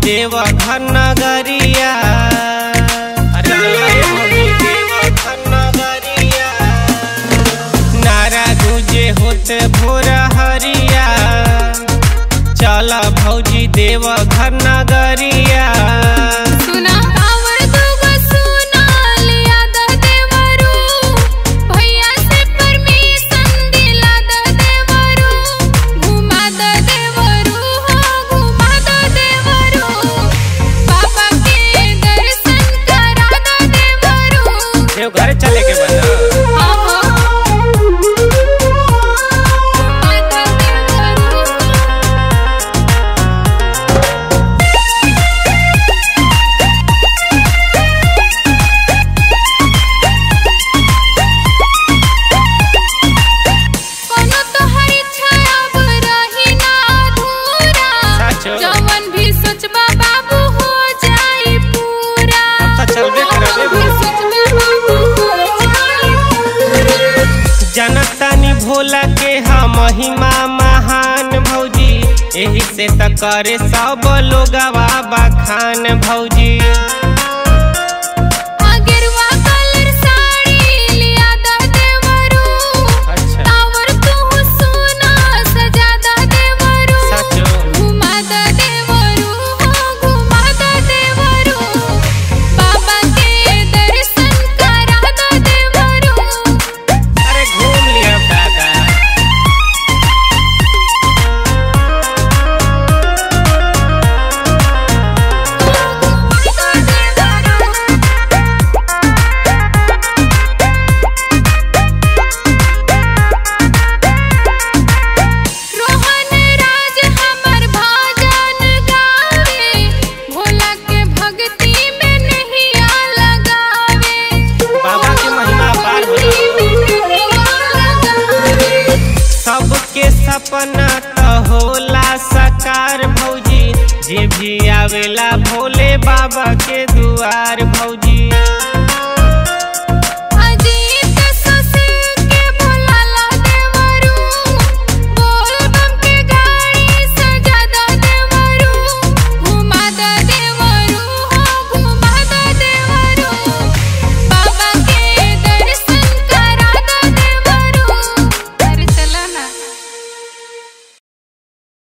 देव घर नगरिया अरे भौजी देव घर नगरिया नारा गुजे होते भोर हरिया चल भौजी देव घर नगरिया सुना कावर दुगो सुना लिया द देवरू भैया से परमिशन दिला द देवरू घुमा द देवरू हो घुमा द देवरू बाबा के दर्शन करा द देवरू देव घर चले के बना आहो घुमा द देवरू कोनो तोहर इच्छा अब रही ना अधूरा साचो। जवन भी सोचबा बाबू हो जाई पूरा तो चलबे करबे भी सोचबा बाबू हो जाई पूरा जनतानी भोला के हम महिमा महान भौजी एही से त करे सब लोगवा बखान भौजी अगरवा कलर साड़ी लिया द देवरू अच्छा टावर तू सोना सजा द देवरू साचो घुमा द देवरू हो घुमा द देवरू बाबा के दर्शन करा द देवरू अरे घूम लिया दादा रोहन राज हमर भजन गावे भोला के भक्ति में नहीं आ लगावे बाबा के महिमा पार होला। भक्ति में नहीं आ लगावे सबके सपना त होला साकार भौजी जे भी आवेला भोले बाबा के दुआर भौजी